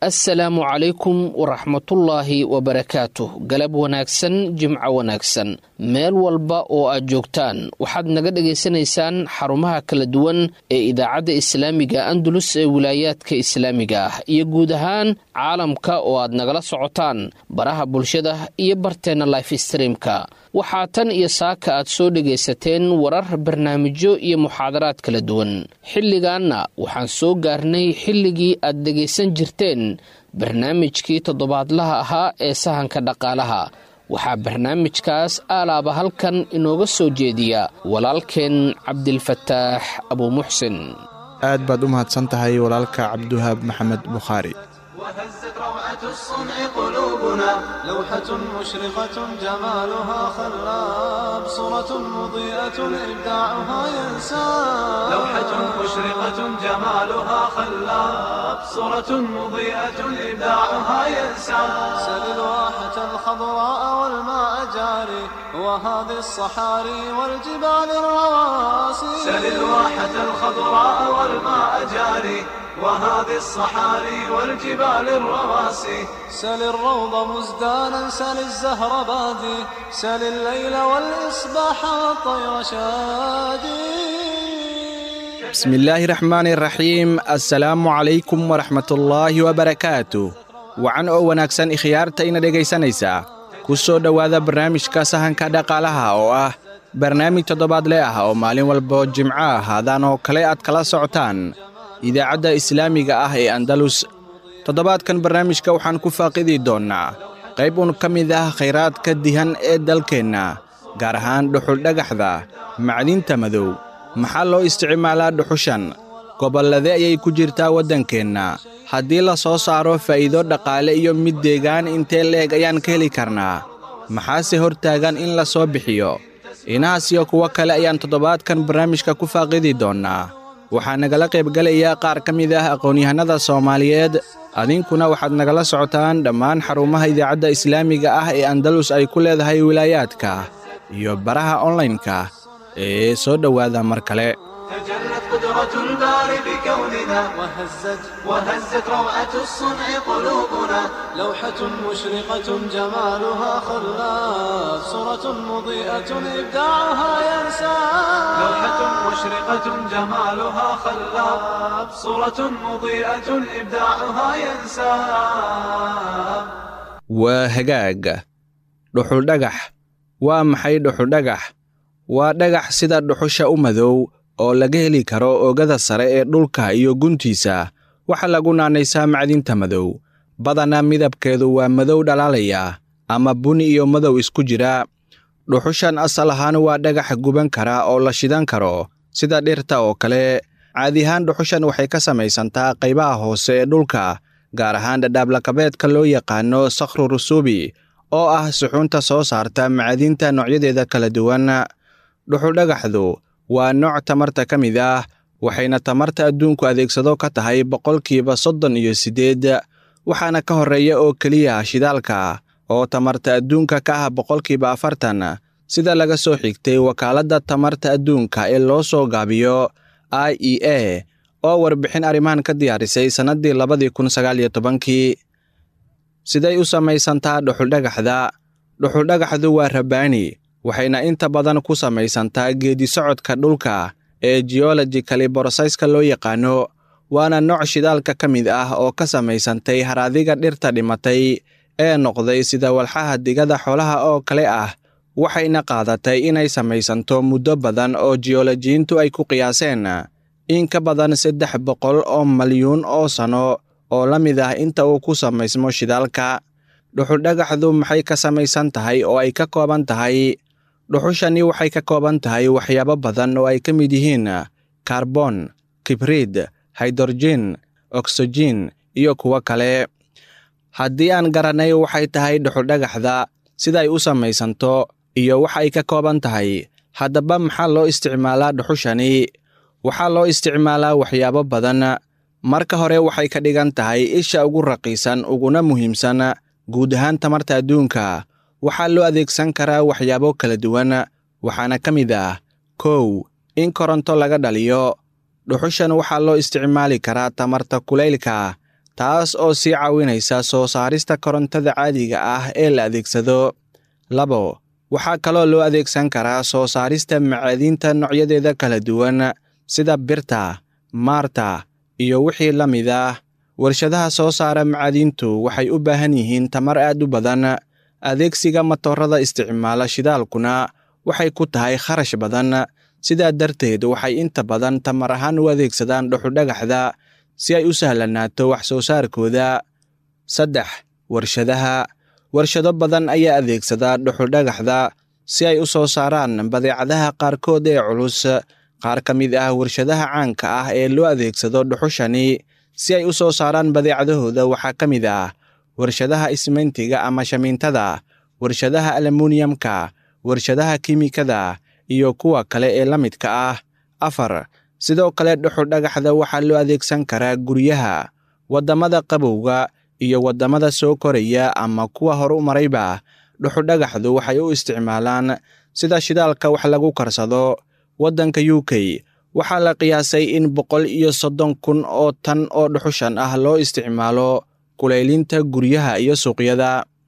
assalaamu calaykum waraxmatullaahi wabarakaatuh galab wanaagsan jimco wanaagsan meel walba oo aad joogtaan waxaad naga dhagaysanaysaan xarumaha kala duwan ee idaacadda islaamiga andalus ee wilaayaadka islaamiga ah iyo guud ahaan caalamka oo aad nagala socotaan baraha bulshada iyo barteenna life streamka waxaa tan iyo saaka aad soo dhagaysateen warar barnaamijyo iyo muxaadaraad kala duwan xilligaanna waxaan soo gaarnay xilligii aad dhegaysan jirteen barnaamijkii toddobaadlaha ahaa ee sahanka dhaqaalaha waxaa barnaamijkaas aalaaba halkan inooga soo jeediya walaalkeen cabdilfataax abuumuxsin aad baad u mahadsan tahay walaalka cabdiwahaab maxamed bukhaari وهزت روعة الصنع قلوبنا لوحة مشرقة جمالها خلاب صورة مضيئة إبداعها ينساب لوحة مشرقة جمالها خلاب صورة مضيئة إبداعها ينساب سل الواحة الخضراء والماء جاري وهذه الصحاري والجبال الرواسي سل الواحة الخضراء والماء جاري وهذه الصحاري والجبال الرواسي سل الروض مزدانا سل الزهر بادي سل الليل والإصباح والطير شادي bismi illaahi raxmaani raxiim assalaamu calaykum waraxmatullaahi wabarakaatu wacan oo wanaagsan ikhyaartayna dhegaysanaysaa ku soo dhowaada barnaamijka sahanka dhaqaalaha oo ah barnaamij toddobaadle ah oo maalin walbo jimco ah haadaan oo kale aad kala socotaan idaacadda islaamiga ah ee andalus toddobaadkan barnaamijka waxaan ku faaqidi doonnaa qayb un ka mid ah khayraadka dihan ee dalkeenna gaar ahaan dhuxuldhagaxda macdinta madow maxaa loo isticmaalaa dhuxushan gobollade ayay ku jirtaa waddankeenna haddii la soo saaro faa'iido dhaqaale iyo mid deegaan intee le'eg ayaan ka heli karnaa maxaase hor taagan in la soo bixiyo inahaas iyo kuwo kale ayaan toddobaadkan barnaamijka ku faaqidi doonnaa waxaa nagala qaybgelaya qaar ka mid ah aqoon-yahanada soomaaliyeed adinkuna waxaad nagala socotaan dhammaan xarumaha idaacadda islaamiga ah ee andalus ay ku leedahay wilaayaadka iyo baraha onlaynka ee soo dhowaada mar kale تجلت قدرة الباري بكوننا وهزت وهزت روعة الصنع قلوبنا لوحة مشرقة جمالها خلاف صورة مضيئة إبداعها ينسى لوحة مشرقة جمالها خلاف صورة مضيئة إبداعها ينسى waa hagaag dhuxuldhagax waa maxay dhuxuldhagax waa dhagax sida dhuxusha u madow oo laga heli karo oogada sare ee dhulka iyo guntiisa waxaa lagu naanaysaa macdinta madow badanaa midabkeedu waa madow dhalaalaya ama buni iyo madow isku jira dhuxushan asal ahaan waa dhagax guban kara oo la shidan karo sida dhirta oo kale caadi ahaan dhuxushan waxay ka samaysantaa qaybaha hoose ee dhulka gaar ahaan dhadhaablakabeedka loo yaqaano sakhru rusuubi oo ah suxuunta soo saarta macdinta noocyadeeda kala duwan dhuxuldhagaxdu waa nooc tamarta ka mid ah waxayna tamarta adduunku adeegsado ka tahay boqolkiiba soddon iyo siddeed waxaana ka horreeya oo keliya shidaalka oo tamarta adduunka ka ah boqolkiiba afartan sida laga soo xigtay wakaaladda tamarta adduunka ee loo soo gaabiyo i e a oo warbixin arrimahan ka diyaarisay sannaddii labadii kun sagaal iyo tobankii siday u samaysantaa dhuxuldhagaxda dhuxuldhagaxdu waa rabbaani waxayna inta badan ku samaysantaa geedisocodka dhulka ee geologicali borosayska loo yaqaano waana nooc shidaalka ka mid ah oo ka samaysantay haraadiga dhirta dhimatay ee noqday sida walxaha digada xoolaha oo kale ah waxayna qaadatay inay samaysanto muddo badan oo jiyoolojiyiintu ay ku qiyaaseen in ka badan saddex boqol oo malyuun oo sano oo la mid ah inta uu ku samaysmo shidaalka dhuxuldhagaxdu maxay ka samaysan tahay oo ay ka kooban tahay dhuxushani waxay ka kooban tahay waxyaabo badan oo ay ka mid yihiin karbon kibriid haydrojen oksijen iyo kuwo kale haddii aan garanay waxay tahay dhuxuldhagaxda siday u samaysanto iyo waxa ay ka kooban tahay haddaba maxaa loo isticmaalaa dhuxushani waxaa loo isticmaalaa waxyaabo badan marka hore waxay ka dhigan tahay isha ugu raqiisan uguna muhiimsan guud ahaan tamarta adduunka waxaa loo adeegsan karaa waxyaabo kala duwan waxaana ka mid ah kow in koronto laga dhaliyo dhuxushan waxaa loo isticmaali karaa tamarta kulaylka taas oo sii caawinaysa soo saarista korontada caadiga ah ee la adeegsado labo waxaa kaloo loo adeegsan karaa soo saarista macaadiinta noocyadeeda kala duwan sida birta maarta iyo wixii la mid ah warshadaha soo saara macaadiintu waxay u baahan yihiin tamar aad u badan adeegsiga matoorada isticmaala shidaalkuna waxay ku tahay kharash badan sidaa darteed waxay inta badan tamar ahaan u adeegsadaan dhuxudhagaxda si ay u sahlanaato wax soo saarkooda saddex warshadaha warshado badan ayaa adeegsada dhuxudhagaxda si ay u soo saaraan badeecadaha qaarkood ee culus qaar ka mid ah warshadaha caanka ah ee loo adeegsado dhuxushani si ay u soo saaraan badeecadahooda waxaa ka mid ah warshadaha ismeyntiga ama shamiintada warshadaha alumuniyamka warshadaha kiimikada iyo kuwa kale ee la midka ah afar sidoo kale dhuxudhagaxda waxaa loo adeegsan karaa guryaha waddamada qabowga iyo waddamada soo koraya ama kuwa horu marayba dhuxudhagaxdu waxay u isticmaalaan sida shidaalka wax lagu karsado waddanka u k waxaa la qiyaasay in boqol iyo soddon kun oo tan oo dhuxushan ah loo isticmaalo kulaylinta guryaha iyo suuqyada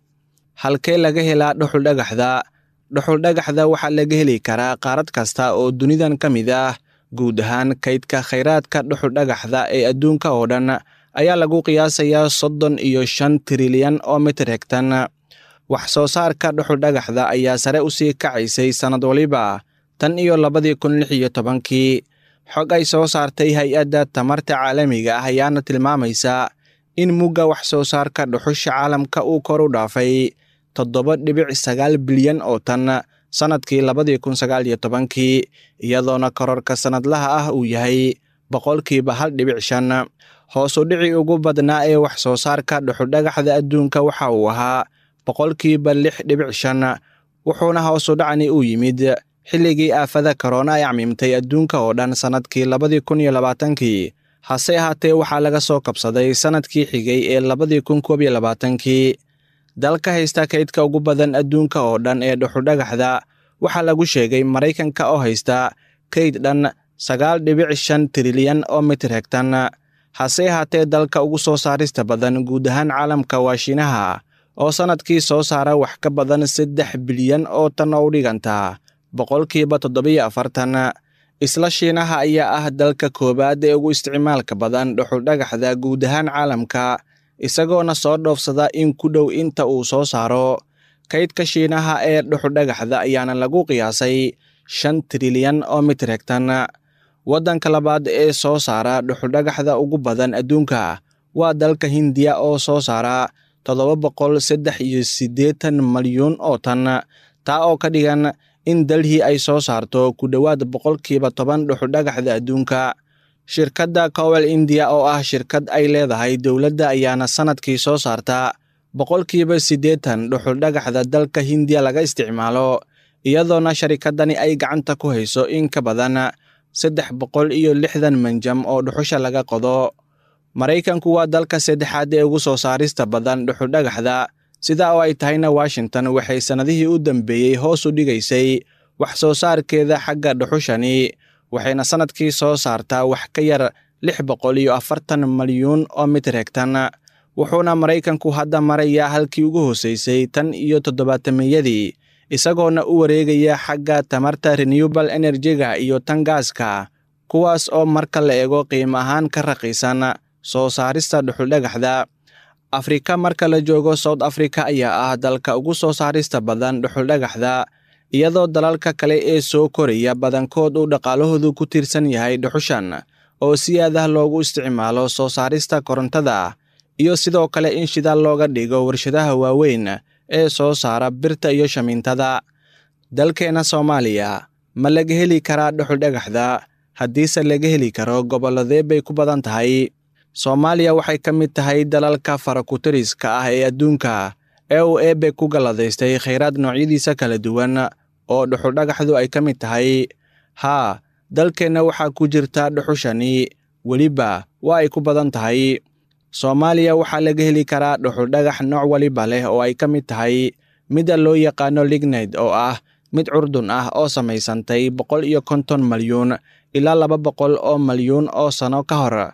halkee laga helaa dhuxuldhagaxda dhuxuldhagaxda waxaa laga heli karaa qaarad kasta oo dunidan ka mid ah guud ahaan kaydka khayraadka dhuxuldhagaxda ee adduunka oo dhan ayaa lagu qiyaasayaa soddon iyo shan trilyan oo mitir hegtan wax soo saarka dhuxuldhagaxda ayaa sare u sii kacaysay sannad waliba tan iyo labadii kun lix iyo tobankii xog ay soo saartay hay-adda tamarta caalamiga ah ayaana tilmaamaysa in mugga wax soo saarka dhuxusha caalamka uu kor u dhaafay toddoba dhibic sagaal bilyan oo tan sannadkii labadii kun sagaal iyo tobankii iyadoona kororka sannadlaha ah uu yahay boqolkiiba hal dhibic shan hoos u dhici ugu badnaa ee wax soo saarka dhuxudhagaxda adduunka waxa uu ahaa boqolkiiba lix dhibic shan wuxuuna hoos u dhacni u yimid xilligii aafada korona ay cmiimtay adduunka oo dhan sannadkii labadii kun iyo labaatankii hase ahaatee waxaa laga soo kabsaday sannadkii xigay ee labadii kun koob iyo labaatankii dalka haysta kaydka ugu badan adduunka oo dhan ee dhuxudhagaxda waxaa lagu sheegay maraykanka oo haysta kayd dhan sagaal dhibic shan trilyan oo mitir hegtan hase ahaatee dalka ugu soo saarista badan guud ahaan caalamka waa shiinaha oo sannadkii soo saara wax ka badan saddex bilyan oo tan oo u dhiganta boqolkiiba toddobiyo afartan isla shiinaha ayaa ah dalka koowaad ee ugu isticmaalka badan dhuxuldhagaxda guud ahaan caalamka isagoona soo dhoofsada in ku dhow inta uu soo saaro kaydka shiinaha ee dhuxuldhagaxda ayaana lagu qiyaasay shan trilyan oo mitir hegtan waddanka labaad ee soo saara dhuxuldhagaxda ugu badan adduunka waa dalka hindiya oo soo saara toddoba boqol saddex iyo siddeetan malyuun oo tan taa oo ka dhigan in dalhii ay soo saarto ku dhowaad boqolkiiba toban dhuxudhagaxda adduunka shirkadda cowel indiya oo ah shirkad ay leedahay dowladda ayaana sannadkii soo saarta boqolkiiba siddeetan dhuxuldhagaxda dalka hindiya laga isticmaalo iyadoona sharikaddani ay gacanta ku hayso in ka badan saddex boqol iyo lixdan manjam oo dhuxusha laga qodo maraykanku waa dalka saddexaad ee ugu soo saarista badan dhuxuldhagaxda sidaa oo ay tahayna washington waxay sannadihii u dambeeyey hoos u dhigaysay wax soo saarkeeda xagga dhuxushani waxayna sannadkii soo saartaa wax ka yar lix boqol iyo afartan malyuun oo mitir hegtan wuxuuna maraykanku hadda marayaa halkii ugu hoosaysay tan iyo toddobaatameyadii isagoona u wareegaya xagga tamarta renewable enerjiga iyo tan gaaska kuwaas oo marka la eego qiimo ahaan ka raqiisan soo saarista dhuxuldhagaxda afrika marka la joogo south africa ayaa ah dalka ugu soo saarista badan dhuxuldhagaxda iyadoo dalalka kale ee soo koraya badankood uu dhaqaalahoodu ku tiirsan yahay dhuxushan oo si aadah loogu isticmaalo soo saarista korontada iyo sidoo kale in shidaal looga dhigo warshadaha waaweyn ee soo saara birta iyo shamiintada dalkeenna soomaaliya ma laga heli karaa dhuxuldhagaxda haddiise laga heli karo gobolladee bay ku badan tahay soomaaliya waxay ka mid tahay dalalka farakutiriska ah ee adduunka ee uu eebe ku galladaystay khayraad noocyadiisa kala duwan oo dhuxuldhagaxdu ay ka mid tahay haa dalkeenna waxaa ku jirta dhuxushani weliba waa ay ku badan tahay soomaaliya waxaa laga heli karaa dhuxuldhagax nooc waliba leh oo ay ka mid tahay midda loo yaqaano lignayd oo ah mid curdun ah oo samaysantay boqol iyo konton malyuun ilaa laba boqol oo malyuun oo sano ka hor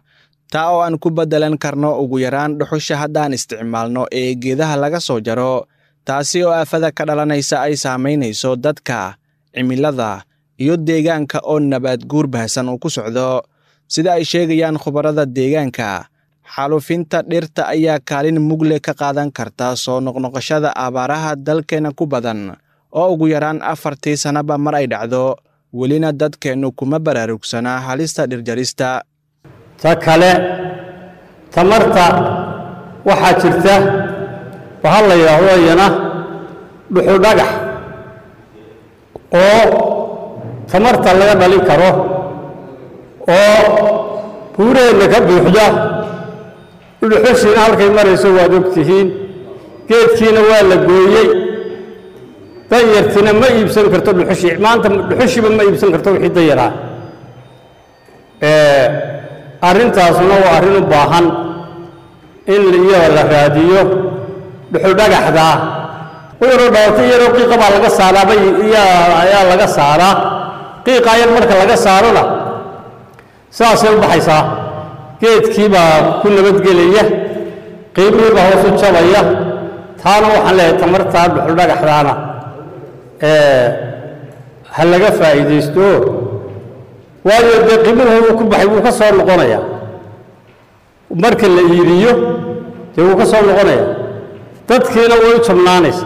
taa oo aan ku beddelan karno ugu yaraan dhuxusha haddaan isticmaalno ee geedaha laga soo jaro taasi oo aafada ka dhalanaysa ay saamaynayso dadka cimilada iyo deegaanka oo nabaad guur baahsan uu ku socdo sida ay sheegayaan khubarada deegaanka xaalufinta dhirta ayaa kaalin mugle ka qaadan karta soo noqnoqoshada abaaraha dalkeenna ku badan oo ugu yaraan afartii sannaba mar ay dhacdo welina dadkeennu kuma baraarugsanaa halista dhirjarista ta kale tamarta waxaa jirta waxaa la yidhaahdo iyana dhuxudhagax oo tamarta laga dhalin karo oo buuraheenna ka buuxda dhuxushiina halkay marayso waad og tihiin geedkiina waa la gooyey danyartiina ma iibsan karto dhuxushii maanta dhuxushiiba ma iibsan karto wixii danyaraa arrintaasuna waa arrin u baahan in iyada la raadiyo dhuxudhagaxdaa uyaroo dhalatay iyadoo qiiqa baa laga saaraaba ayaa laga saaraa qiiqa yar marka laga saarona sidaasay u baxaysaa geedkii baa ku nabadgelaya qiimihii baa hoos u jabaya taana waxaan leeyahay tamartaa dhuxudhagaxdaana ha laga faa'iidaysto waayo dee qiimuhu ku baxay wuu ka soo noqonaya marka la iibiyo dee wuu ka soo noqonaya dadkiina way u jabnaanaysa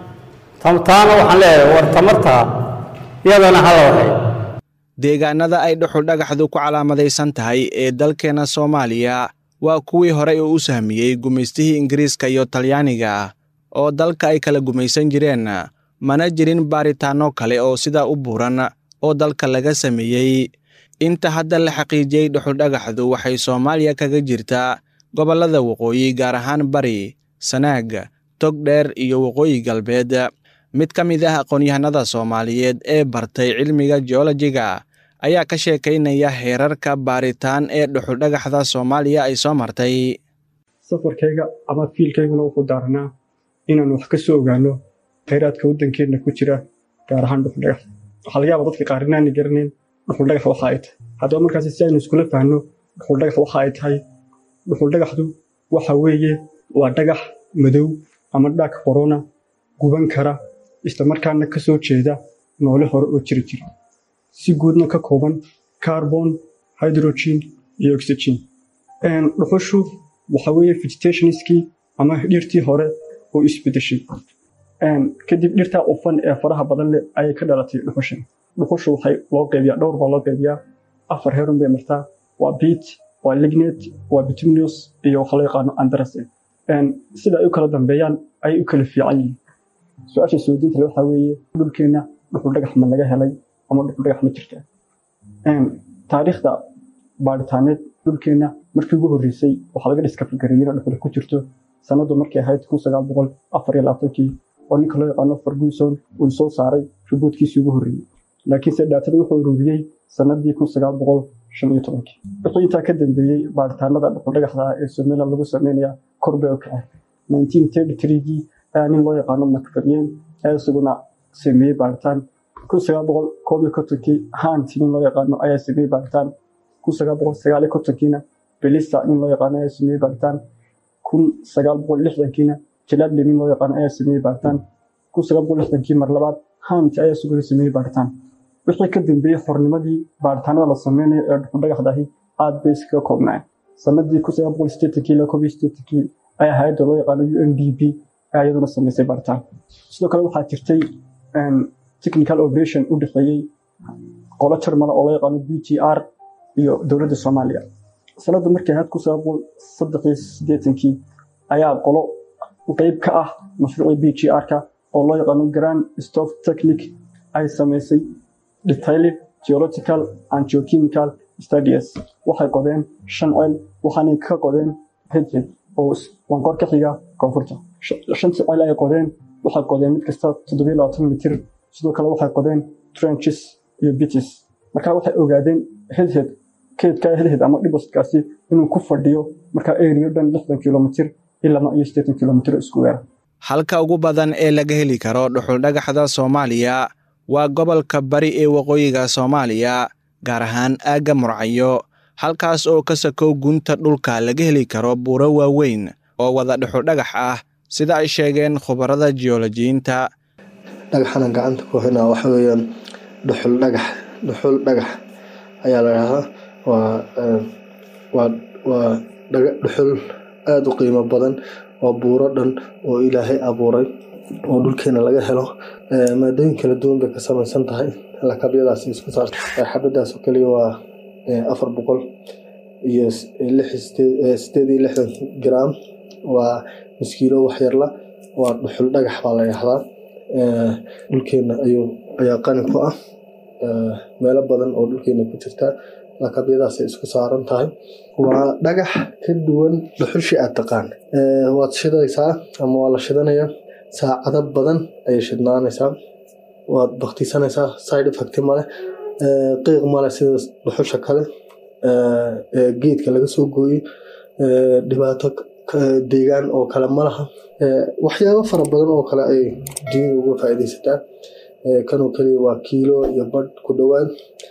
taana waxaan leeyahay war tamartaa iyadana hala waxay deegaanada ay dhuxul dhagaxdu ku calaamadaysan tahay ee dalkeenna soomaaliya waa kuwii horey uu u sahmiyey gumaystihii ingiriiska iyo talyaaniga oo dalka ay kala gumaysan jireen mana jirin baaritaanno kale oo sidaa u buuran oo dalka laga sameeyey inta hadda la xaqiijiyey dhuxuldhagaxdu waxay soomaaliya kaga jirtaa gobollada waqooyi gaar ahaan bari sanaag togdheer iyo waqooyi galbeed mid ka mid ah aqoon-yahanada soomaaliyeed ee bartay cilmiga geolojiga ayaa ka sheekaynaya heerarka baaritaan ee dhuxuldhagaxda soomaaliya ay soo martay safarkayga ama fiilkayguna wuxuu daaranaa inaan wax ka soo ogaano khayraadka waddankeenna ku jira gaar ahaan dhuxuldhagax waxaa laga yaaba dadka qaar inaana garanayn dhuxuldhagax waxa ay tahay haddaba markaasi si aynu iskula fahanno dhuxuldhagax waxa ay tahay dhuxuldhagaxdu waxa weeye waa dhagax madow ama dhaag qorona guban kara islamarkaana ka soo jeeda noole hore oo jiri jira si guudna ka kooban carbon hydrogen iyo oxygen dhuxushu waxa weeye vegetationskii ama dhirtii hore oo isbedeshay kadib dhirtaa ufan ee faraha badan leh ayay ka dhalatay dhuxushan dhuxushu waxay loo qeybiyaa dhowr baa loo qeybiyaa afar heerun bay martaa waa beat waa lignet waa bituminous iyo waxa loo yaqaano andrase sida ay u kala dambeeyaan ayay u kala fiican yihiin su-aasha suudiinta le waxaa weeye dhulkeenna dhuxul dhagax ma laga helay ama dhuxul dhagax ma jirta taariikhda baadhitaaneed dhulkeenna markii ugu horreysay waxaa laga dhiskafigareeyey in dhuxul ku jirto sanadu markay ahayd kun sagaal boqol afar iyo labaatankii oo ninka loo yaqaano ferguson uu soo saaray rubuudkiisii ugu horreeyey laakiinse dhaatada wuxuu ururiyey sanadii kun sagaal boqol shan iyo tobankii wixii intaa ka dambeeyey baaritaanada dhuxuldhagaxda ee somaliland lagu sameynaya kor bay u kaceen nineteen thirty threegii ayaa nin loo yaqaano macfadyen ayaa isaguna sameeyey baaritaan kun sagaal boqol koob iyo kontonkii hanti nin loo yaqaano ayaa sameeyey baaritaan kun sagaal boqol sagaal iyo kontonkiina belisa nin loo yaqaano ayaa sameeyey baaritaan kun sagaal boqol lixdankiina jalaadle nin loo yaqaano ayaa sameeyey baaritaan kun sagaal boqol lixdankii mar labaad hanti ayaa isaguna sameeyey baaritaan wixii ka dambeeyey xornimadii baaritaanada la sameynayo ee dhuxuldhagaxdahi aad bay iskaga koobnaayeen sanadii kun sagaal boqol sideetankii ilaa koob iyo sideetankii ayaa hay-adda loo yaqaano u n d b ayaa iyaduna sameysay baaritaan sidoo kale waxaa jirtay technical operation u dhexeeyey qolo jarmala oo loo yaqaano b g r iyo dowladda soomaaliya sanadda markay ahayd kun sagaal boqol saddex iyo siddeetankii ayaa qolo qeyb ka ah mashruucii b g r-ka oo loo yaqaano grand stop technique ay sameysay detailed geological and geochemical studies waxay qodeen shan ceel waxaanay ka qodeen hedhed oo wanqor ka xiga koonfurta shantii ceel ay qodeen waxay qodeen mid kasta toddobiyo labaatan mitir sidoo kale waxay qodeen trenches iyo bitis marka waxay ogaadeen hedhed keedka hedhed ama dhibostkaasi inuu ku fadhiyo markaa area dhan lixdan kilomitir ilaa iyo siddeetan kilomitir isku weera halka ugu badan ee laga heli karo dhuxuldhagaxda soomaaliya waa gobolka bari ee waqooyiga soomaaliya gaar ahaan aagga murcayo halkaas oo ka sakow gunta dhulka laga heli karo buuro waaweyn oo wada dhuxuldhagax ah sida ay sheegeen khubarada jiyolojiyiinta dhagaxana gacanta ku haynaa waxa weeyaan dhuxul dhagax dhuxul dhagax ayaa la dhahdaa waa waa waa dhuxul aada u qiimo badan waa buuro dhan oo ilaahay abuuray oo dhulkeena laga helo maadooyin kala duwan bay ka samaysan tahay lakabyadaas isku saarta xabadaas oo kaliya waa afar boqol iyo sideed iyo lixdan gram waa miskiilo waxyarla waa dhuxul dhagax baa la dhahdaa dhulkeena ayuu ayaa qani ku ah meelo badan oo dhulkeena ku jirta lakabyadaasay isku saaran tahay waa dhagax ka duwan dhuxushii aad taqaan waad shidaysaa ama waa la shidanayaa saacado badan ayay shidnaanaysaa waad baktisanaysaa side effect male qiiq male sida dhuxusha kale geedka laga soo gooyey dhibaato deegaan oo kale malaha waxyaabo fara badan oo kale ay dunyada uga faa'iidaysataa kanoo keliya waa kiilo iyo badh ku dhowaad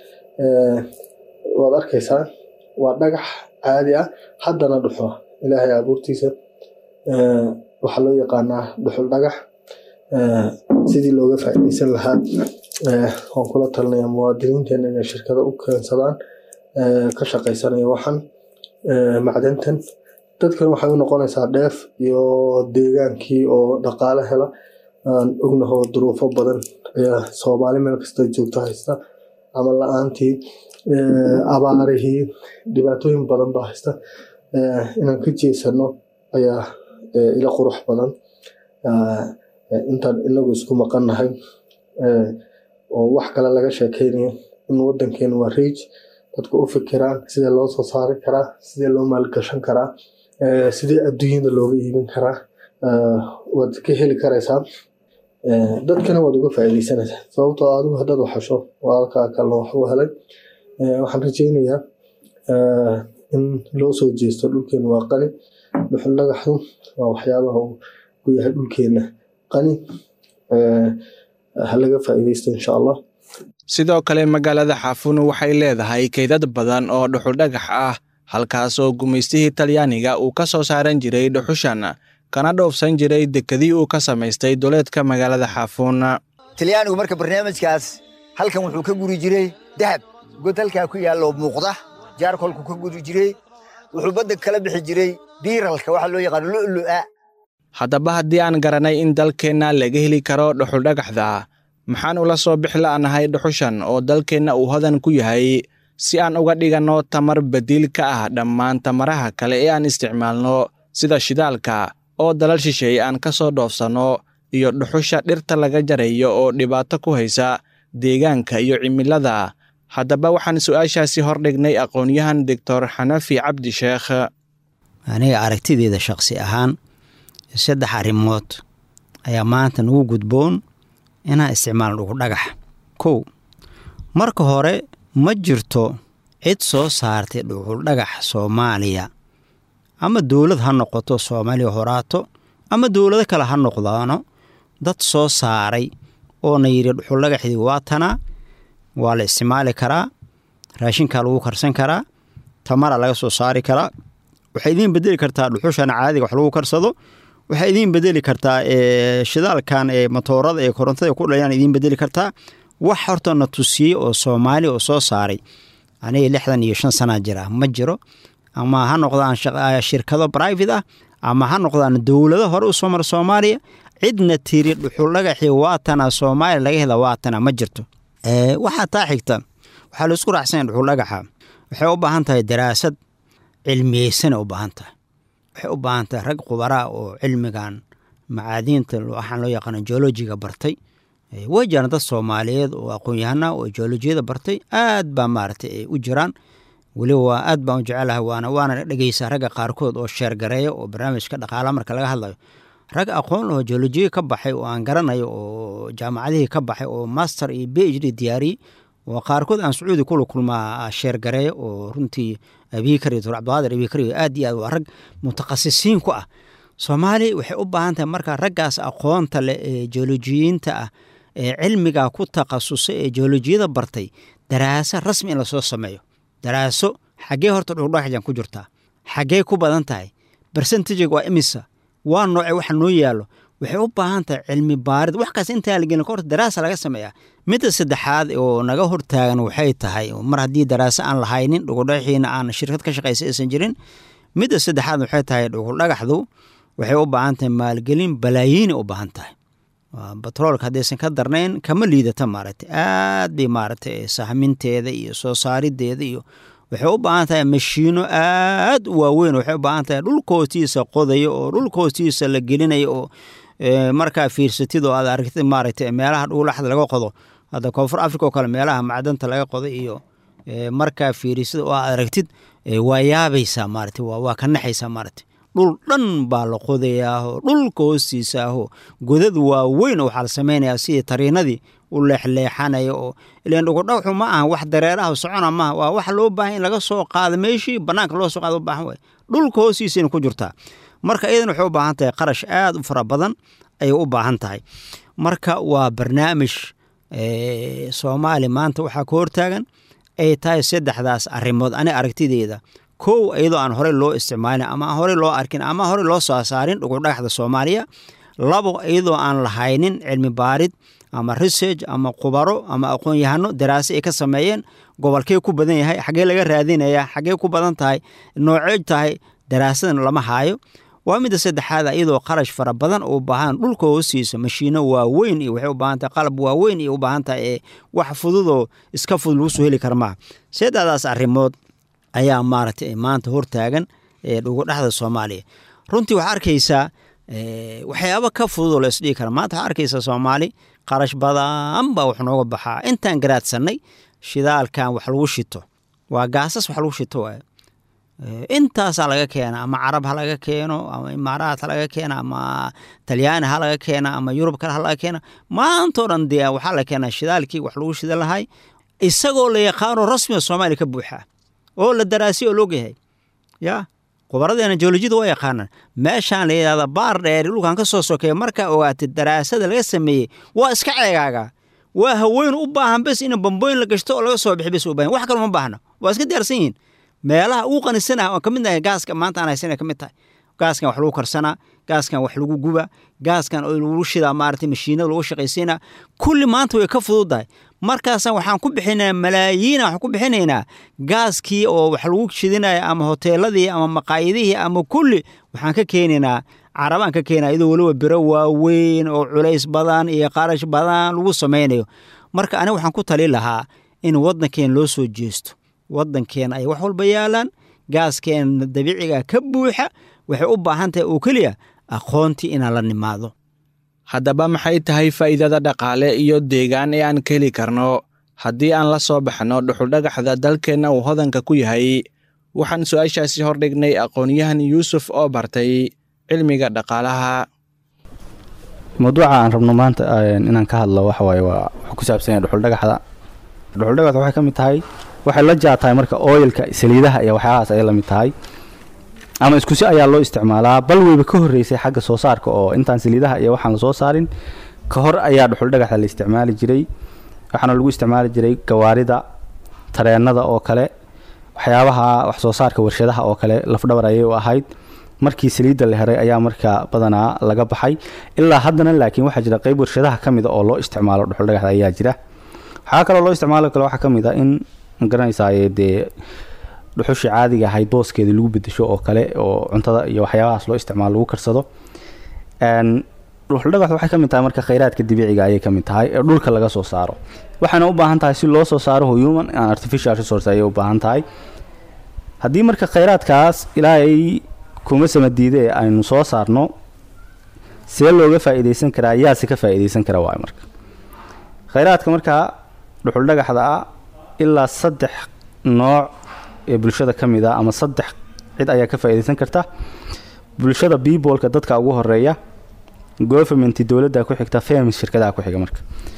waad arkaysaa waa dhagax caadi ah haddana dhuxo ilaahay abuurtiisa waxaa loo yaqaanaa dhuxul dhagax sidii looga faa'iidaysan lahaa waan kula talinaya muwaadiniinteena inay shirkado u keensadaan ka shaqaysanaya waxan macdantan dadkan waxay u noqonaysaa dheef iyo deegaankii oo dhaqaale hela aan ognaho duruufo badan ayaa soomaali meel kasta joogto haysta ama la-aantii abaarihii dhibaatooyin badan baa haysta inaan ka jeesano ayaa ila qurux badan intaan inagu isku maqannahay oo wax kale laga sheekeynayo in wadankeena waa riij dadku u fikiraan sidee loo soo saari karaa sidee loo maalgashan karaa sidee adduunyada looga iibin karaa waad ka heli karaysaa dadkana waad uga faa'iidaysanaysaa sababtoo adigu haddaad waxasho waa halkaa kalena wax u helay waxaan rajeynayaa in loo soo jeesto dhulkeena waa qani dhuxul dhagaxdu waa waxyaabaha uu ku yahay dhulkeena qani ha laga faa'iidaysto insha allah sidoo kale magaalada xaafunu waxay leedahay kaydad badan oo dhuxuldhagax ah halkaasoo gumaystihii talyaaniga uu ka soo saaran jiray dhuxushan kana dhoofsan jiray dekedii uu ka samaystay duleedka magaalada xaafuun talyaanigu marka barnaamijkaas halkan wuxuu ka guri jiray dahab god halkaa ku yaalloo muuqda jaarkolku ka guri jiray wuxuu badda kala bixi jiray biiralka waxaa loo yaqaano lu'lu'a haddaba haddii aan garanay in dalkeenna laga heli karo dhuxuldhagaxda maxaan ula soo bixi la'nahay dhuxushan oo dalkeenna uu hodan ku yahay si aan uga dhiganno tamar badiil ka ah dhammaan tamaraha kale ee aan isticmaalno sida shidaalka oo dalal shisheeye aan ka soo dhoofsanno iyo dhuxusha dhirta laga jarayo oo dhibaato ku haysa deegaanka iyo cimilada haddaba waxaan su'aashaasi hordhignay aqoon-yahan doctor xanafi cabdi sheekh aniga aragtideeda shakhsi ahaan saddex arrimood ayaa maanta nagu gudboon inaan isticmaalno dhuxudhagax kow marka hore ma jirto cid soo saartay dhuxuldhagax soomaaliya ama dowlad ha noqoto soomaaliya horaato ama dowlado kale ha noqdaano dad soo saaray oo na yidhi dhuxuldhagaxdii waa tanaa waa la isticmaali karaa raashinkaa lagu karsan karaa tamara laga soo saari karaa waxay idiin bedeli kartaa dhuxushana caadiga wax lagu karsado waxay idiin bedeli kartaa shidaalkan ee matoorada ee korontada ku dhalayaan idiin bedeli kartaa wax horta na tusiyey oo soomaali oo soo saaray aniga lixdan iyo shan sanaa jira ma jiro ama ha noqdaan shirkado private ah ama ha noqdaan dowlado hore u soo mara soomaaliya cidna tiri dhuxuldhagaxii waatana soomaaliya laga hela waatana ma jirto waxaa taa xigta waxaa la isku raacsanya dhuxuldhagaxa waxay u baahan tahay daraasad cilmiyeysanay u baahan tahay waxay u baahan tahay rag khubaraa oo cilmigan macaadiinta waxaan loo yaqaana geolojiga bartay way jiraan dad soomaaliyeed oo aqoon-yahana oo geolojiyada bartay aad baa maaragtay ay u jiraan weliba waa aad baan u jecelahay waana waana dhegeysaa ragga qaarkood oo sheergareeya oo barnaamijka dhaqaala marka laga hadlayo rag aqoon lahoo geolojiya ka baxay oo aan garanayo oo jaamacadihii ka baxay oo master iyo b h d diyaariyey oo qaarkood aan sacuudi kula kulmaa sheergareeya oo runtii abiikar iyo dor cabdiqaadir abiikar iyo aad iyo aad waa rag mutakhasisiin ku ah soomaaliya waxay u baahan tahay marka raggaas aqoonta leh ee geolojiyiinta ah ee cilmigaa ku takhasusay ee geolojiyada bartay daraasa rasmi in lasoo sameeyo daraaso xaggee horta dhuxudhagaxjan ku jirtaa xaggee ku badan tahay bersentajiga waa imisa waa nooce waxa noo yaallo waxay u baahan tahay cilmi baarid wax kaas intaa la gelin kahorta daraasa laga sameeyaa midda saddexaad oo naga hortaagan waxay tahay mar haddii daraaso aan lahaynin dhugudhagaxiina aan shirkad ka shaqaysa aysan jirin midda saddexaad waxay tahay dhugudhagaxdu waxay u baahan tahay maalgelin balaayiinay u baahan tahay batroolka haddaysan ka darnayn kama liidata maaragtay aad bay maaragtay sahminteeda iyo soo saarideeda iyo waxay u baahan tahay mashiino aad u waaweyn waxay u baahan tahay dhulka hoostiisa qodayo oo dhulka hoostiisa la gelinayo oo markaa fiirsatid oo aad aragtid maaragtay meelaha dhugulaxda laga qodo hadda koonfur africa oo kale meelaha macdanta laga qodo iyo markaa fiirisid oo aad aragtid waa yaabaysaa maaragtay waa ka naxaysaa maaragtay dhul dhan baa la qodayaahoo dhulka hoostiisa ahoo godad waaweyn oo waxaa la samaynayaa sidii tariinadii u leexleexanaya oo ilan dhugudhagaxu ma aha wax dareeraha socona maaha waa wax loo baahan in laga soo qaado meeshii bannaanka loo soo qaado u baahan waay dhulka hoostiisayna ku jirtaa marka iyadan waxay u baahan tahay qarash aad u fara badan ayay u baahan tahay marka waa barnaamij soomaali maanta waxaa ka hortaagan ay tahay saddexdaas arrimood ani aragtideeda kow iyadoo aan horey loo isticmaalin ama aan horey loo arkin ama horey loo soo saarin dhugudhagaxda soomaaliya labo iyadoo aan lahaynin cilmi baarid ama research ama khubaro ama aqoon-yahano daraase ay ka sameeyeen gobolkee ku badan yahay xaggee laga raadinaya xaggee ku badan tahay noocey tahay daraasadan lama haayo waa midda saddexaad iyadoo qarash fara badan u baahan dhulka hoostiisa mashiino waaweyn iyo waxay u baahan tahay qalab waaweyn iyo u baahan tahay ee wax fududoo iska fudud lagu soo heli kara maaha saddexdaas arrimood ayaa maaragtay maanta hortaagan ee dhugudhaxda soomaaliya runtii waxaa arkaysaa waxyaabo ka fududoo la isdhigi kara maanta waxaa arkaysaa soomaali qarash badan baa wax nooga baxaa intaan garaadsanay shidaalkan wax lagu shito waa gaasas wax lagu shito waay intaasaa laga keena ama carab ha laga keeno ama imaaraat ha laga keena ama talyaani ha laga keena ama yurub kale ha laga keena maantao dhan dee waxaa la keenaa shidaalkii wax lagu shida lahay isagoo la yaqaano rasmiga soomaaliya ka buuxa oo la daraasiy oo loogyahay ya khubaradeena jeolojiyada waa yaqaanaan meeshaan la yidhahda baar dheer dhulkan ka soo sokeeya markaa ogaatid daraasada laga sameeyey waa iska ceegaaga waa haween u baahan bes in bambooyin la gashto oo laga soo bixi bes u baahan wax kale ma baahna waa iska diyaarsan yihiin meelaha ugu qanisanah oo ka mid tahay gaaska maanta aan haysana ka mid tahay gaaskan wax lagu karsanaa gaaskan wax lagu guba gaaskan oo lagu shidaa maaragtay mashiinada lagu shaqaysiinaa kulli maanta way ka fududahay markaasaan waxaan ku bixinaynaa malaayiina waxaan ku bixinaynaa gaaskii oo wax lagu shidinaya ama hoteeladii ama maqaayadihii ama kulli waxaan ka keenaynaa carabaan ka keenaa iyadoo weliba biro waaweyn oo culays badan iyo qarash badan lagu samaynayo marka aniga waxaan ku tali lahaa in waddankeena loo soo jeesto waddankeena ay wax walba yaalaan gaaskeena dabiiciga ka buuxa waxay u baahan tahay oo keliya aqoontii inaan la nimaado haddaba maxay tahay faa'iidada dhaqaale iyo deegaan ee aan ka heli karno haddii aan la soo baxno dhuxuldhagaxda dalkeenna uu hodanka ku yahay waxaan su-aashaasi hordhignay aqoon-yahan yuusuf oo bartay cilmiga dhaqaalaha mawduuca aan rabno maanta inaan ka hadlo waxa waaye waa wuxuu ku saabsan yahay dhuxuldhagaxda dhuxuldhagaxda waxay ka mid tahay waxay la jaatahay marka ooyilka saliidaha iyo waxyaahaas ayay la mid tahay ama iskusi ayaa loo isticmaalaa bal weyba ka horreysay xagga soo saarka oo intaan saliidaha iyo waxaan lasoo saarin ka hor ayaa dhuxuldhagaxda la isticmaali jiray waxaana lagu isticmaali jiray gawaarida tareennada oo kale waxyaabaha wax soo saarka warshadaha oo kale lafdhabar ayay u ahayd markii saliidda la heray ayaa markaa badanaa laga baxay ilaa haddana laakiin waxaa jira qeyb warshadaha ka mida oo loo isticmaalo dhuxuldhagaxda ayaa jira waxaa kaloo loo isticmaalo kale waxaa ka mid a in magaranaysaa dee dhuxushii caadiga ahayd booskeedii lagu bedesho oo kale oo cuntada iyo waxyaabahaas loo isticmaalo lagu karsado dhuxuldhagaxdu waxay ka mid tahay marka khayraadka dabiiciga ayay ka mid tahay ee dhulka laga soo saaro waxaana u baahan tahay si loo soo saaro human and artificial resource ayay u baahan tahay haddii marka khayraadkaas ilaahay kuma samadiide aynu soo saarno see looga faa'iidaysan karaa yaase ka faa'iidaysan kara waay marka khayraadka markaa dhuxuldhagaxda ah ilaa saddex nooc ee bulshada ka mid a ama saddex cid ayaa ka faa'iidaysan karta bulshada bibolka dadka ugu horeeya governmenti dowladda ku xigta famis shirkadaha ku xiga marka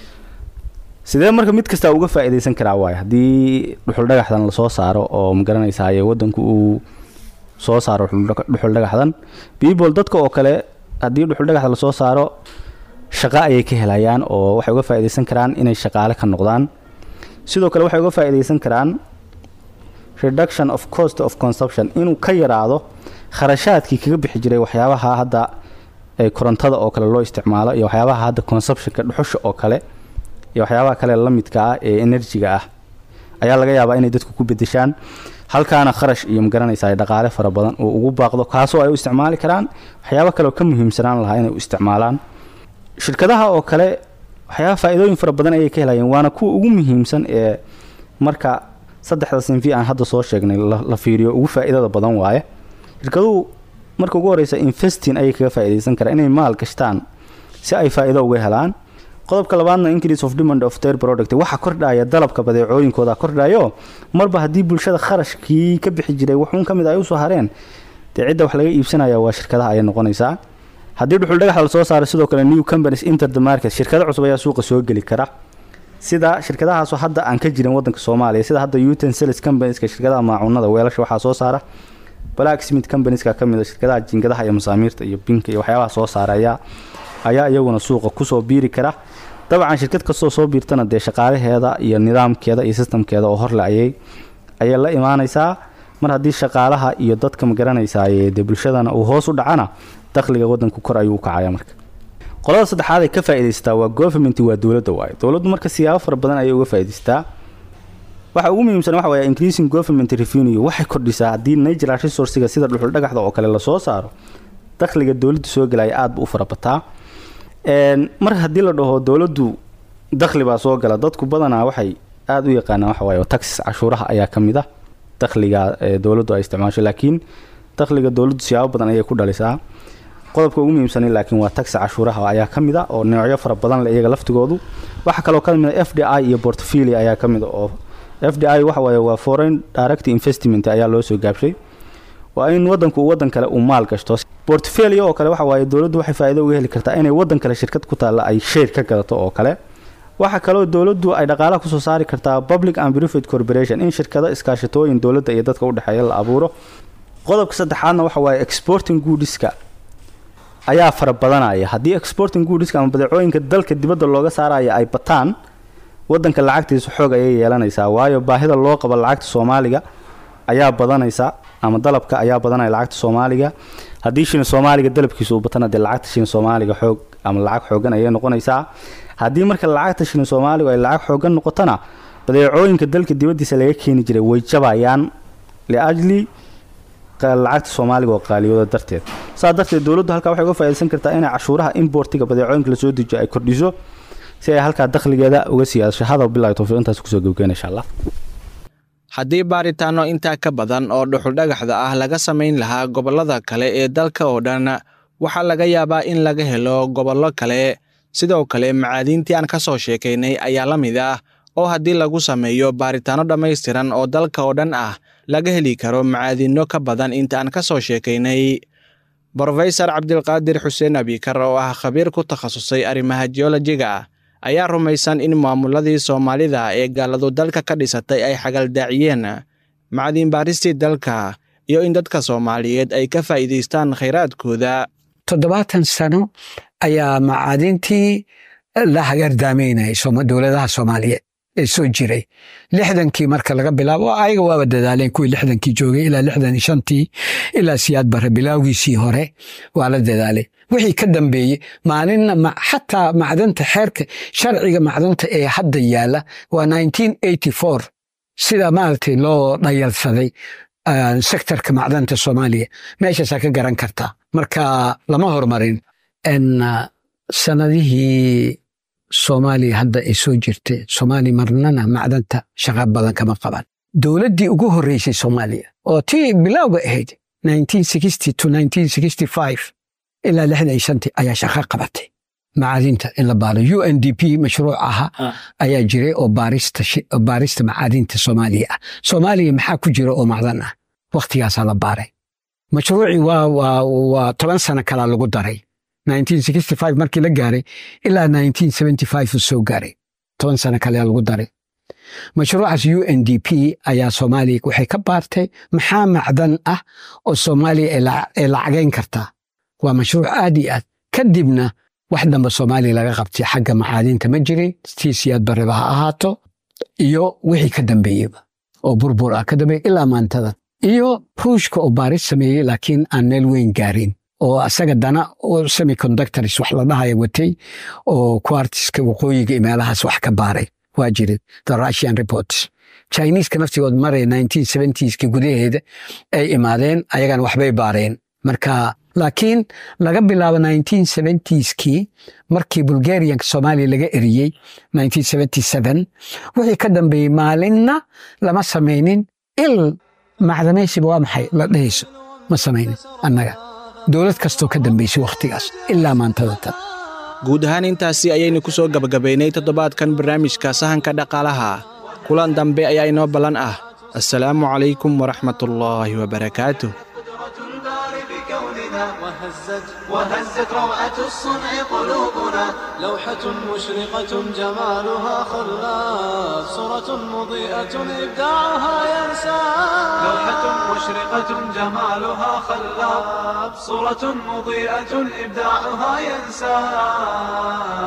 sidee marka mid kasta uga faa'iidaysan karaa waay haddii dhuxuldhagaxdan lasoo saaro oo magaranaysaye waddanku uu soo saaro dhuxuldhagaxdan bibol dadka oo kale haddii dhuxuldhagaxda lasoo saaro shaqo ayay ka helayaan oo waxay uga faa'iidaysan karaan inay shaqaale ka noqdaan sidoo kale waxay uga faa'iidaysan karaan reduction of cost of consumption inuu ka yaraado kharashaadkii kaga bixi jiray waxyaabaha hadda ee korontada oo kale loo isticmaalo iyo waxyaabaha hadda consumptionka dhuxusha oo kale iyo waxyaabaha kale la midka ah ee enerjiga ah ayaa laga yaabaa inay dadku ku bedeshaan halkaana kharash iyo magaranaysa ay dhaqaale fara badan uu ugu baaqdo kaasoo ay u isticmaali karaan waxyaabo kale oo ka muhiimsanaan lahaa inay u isticmaalaan shirkadaha oo kale waxyaaba faa-iidooyin fara badan ayay ka helayeen waana kuwa ugu muhiimsan ee marka saddexda sinfi aan hadda soo sheegnay la fiiriyo ugu faa-iidada badan waaye shirkaduhu marka ugu horeysa investing ayay kaga faa-ideysan karaan inay maal gashtaan si ay faa-iido uga helaan qodobka labaadna increase of demand of their product waxa kordhaya dalabka badeecooyinkooda kordhayo marba haddii bulshada kharashkii ka bixi jiray wuxuun ka mid ay usoo hareen dee cidda wax laga iibsanaya waa shirkadaha ayay noqonaysaa haddii dhuxul dhagax lasoo saaro sidoo kale new companies inter the market shirkado cusub ayaa suuqa soo geli kara sida shirkadahaasoo hadda aan ka jirin wadanka soomaaliya sida hadda utensilis companieska shirkadaha maacunada weelasha waxaa soo saara black smith companieska ka mid a shirkadaha jingadaha iyo masaamiirta iyo binka iyo waxyaabaha soo saara ayaa ayaa iyaguna suuqa kusoo biiri kara dabcan shirkad kastoo soo biirtana dee shaqaalaheeda iyo nidaamkeeda iyo sistamkeeda oo horle ayay ayay la imaanaysaa mar haddii shaqaalaha iyo dadka magaranaysaa dee bulshadana uu hoos u dhacana dakhliga wadanku kor ayuu u kacaya marka qolada saddexaad ay ka faa'iidaysataa waa government waa dowladda waaye dowladdu marka siyaabo fara badan ayay uga faa'iidaystaa waxa ugu muhiimsan waxa waye increasing government revenue waxay kordhisaa haddii natural resourciga sida dhuxul dhagaxda oo kale lasoo saaro dakhliga dowladdu soo gelaya aada bu u farabataa mar haddii la dhaho dowladdu dakhli baa soo gala dadku badanaa waxay aada u yaqaanaan waxa waaye taxis cashuuraha ayaa ka mid ah dakhliga dowladdu ay isticmaasho laakiin dakhliga dowladdu siyaabo badan ayay ku dhalisaa qodobka ugu muhiimsanay laakiin waa taxi cashuuraha ayaa ka mid a oo noocyo fara badan le iyaga laftigoodu waxaa kaloo ka mid a f d i iyo portfolio ayaa ka mid a oo f d i waxa waaye waa foreign direct investment ayaa loo soo gaabshay waa in wadanku uu wadan kale uu maal gashto portfolio oo kale waxa waaye dowladdu waxay faa'iido uga heli kartaa inay wadan kale shirkad ku taalla ay share ka gadato oo kale waxaa kaloo dowladdu ay dhaqaalaha kusoo saari kartaa public and private corporation in shirkado iskaashatooyin dowladda iyo dadka udhexeeya la abuuro qodobka saddexaadna waxa waaye exporting goodiska ayaa fara badanaya haddii exporting goodiska ama badeecooyinka dalka dibadda looga saaraya ay bataan wadanka lacagtiisa xoog ayay yeelanaysaa waayo baahida loo qabo lacagta soomaaliga ayaa badanaysa ama dalabka ayaa badanaya lacagta soomaaliga haddii shilin soomaaliga dalabkiisa uu batana dee lacagta shilin soomaaliga xoog ama lacag xoogan ayay noqonaysaa haddii marka lacagta shilin soomaaligu ay lacag xoogan noqotona badeecooyinka dalka dibaddiisa laga keeni jiray way jabayaan liajli lacagta soomaaliga oo qaaliyooda darteed saa darteed dowladdu halkaa waxay uga faaidaysan kartaa inay cashuuraha importiga badeecooyinka lasoo dejiyo ay kordhiso si ay halkaa dakhligeeda uga siyaadasho hadal bilahi towfiiq intaas kusoo gebgeena insha allah haddii baaritaanno intaa ka badan oo dhuxuldhagaxda ah laga samayn lahaa gobollada kale ee dalka oo dhan waxaa laga yaabaa in laga helo gobollo kale sidoo kale macaadiintii aan ka soo sheekaynay ayaa la mid ah oo haddii lagu sameeyo baaritaanno dhammaystiran oo dalka oo dhan ah laga heli karo macaadiinno ka badan inta aan ka soo sheekaynay brofesor cabdilqaadir xuseen abikar oo ah khabiir ku takhasusay arrimaha jeolojiga ayaa rumaysan in maamuladii soomaalida ee gaaladu dalka ka dhisatay ay xagaldaaciyeen macdiin baaristii dalka iyo in dadka soomaaliyeed ay ka faa'iidaystaan khayraadkooda toddobaatan sano ayaa macaadintii la hagardaamaynayay dowladaha soomaaliyeed ee soo jiray lixdankii marka laga bilaabo ayaga waaba dadaaleen kuwii lixdankii joogay ilaa lixdan shantii ilaa siyaad bare bilaawgiisii hore waa la dadaalay wixii ka dambeeyey maalinna xataa macdanta xeerka sharciga macdanta ee hadda yaala waa sida maaragtay loo dhayalsaday sektorka macdanta soomaaliya meeshaasaa ka garan kartaa marka lama horumarin sanadihii soomaaliya hadda ay soo jirtay soomaaliya marnana macdanta shaqa badan kama qaban dowladdii ugu horreysay soomaaliya oo tii bilowga ahayd ilaa lixdan shantii ayaa shaqa qabatay macaadinta in la baaro u n d p mashruuc aha ayaa jiray oo baarista macaadinta soomaaliya ah soomaaliya maxaa ku jira oo macdan ah waktigaasaa la baaray mashruucii waa toban sano kalaa lagu daray markii la gaaray ilaa soo gaaray toban sano kalea lagu daray mashruucaas u n d p ayaa soomaaliya waxay ka baartay maxaa macdan ah oo soomaaliya ay lacagayn kartaa waa mashruuc aad iyo aad kadibna wax damba soomaaliya laga qabtay xagga macaadinta ma jirin tii siyaad bareba ha ahaato iyo wixii ka dambeeyeba oo burbur ah ka dambeeya ilaa maantadan iyo ruushka oo baaris sameeyey laakiin aan meel weyn gaarin oo asaga dana oo semiconductors wax la dhahaya watay oo quartiska waqooyiga iyo meelahaas wax ka baaray waa jirin the russian reports chineeska naftigood maray 1970ska gudaheeda ay imaadeen ayagana waxbay baareen marka laakiin laga bilaabo 1970skii markii bulgarianka soomaaliya laga eriyey 1977 wixii ka dambeeyey maalinna lama samaynin il macdamaysiba waa maxay la dhehayso ma samaynin annaga dowlad kastoo ka dambaysay wakhtigaas ilaa maantada tan guud ahaan intaasi ayaynu ku soo gabagabaynay toddobaadkan barnaamijka sahanka dhaqaalaha kulan dambe ayaa inoo ballan ah assalaamu calaykum waraxmatullaahi wabarakaatuh وهزت وهزت روعة الصنع قلوبنا لوحة مشرقة جمالها خلاف صورة مضيئة إبداعها ينسى لوحة مشرقة جمالها خلاف صورة مضيئة إبداعها ينسى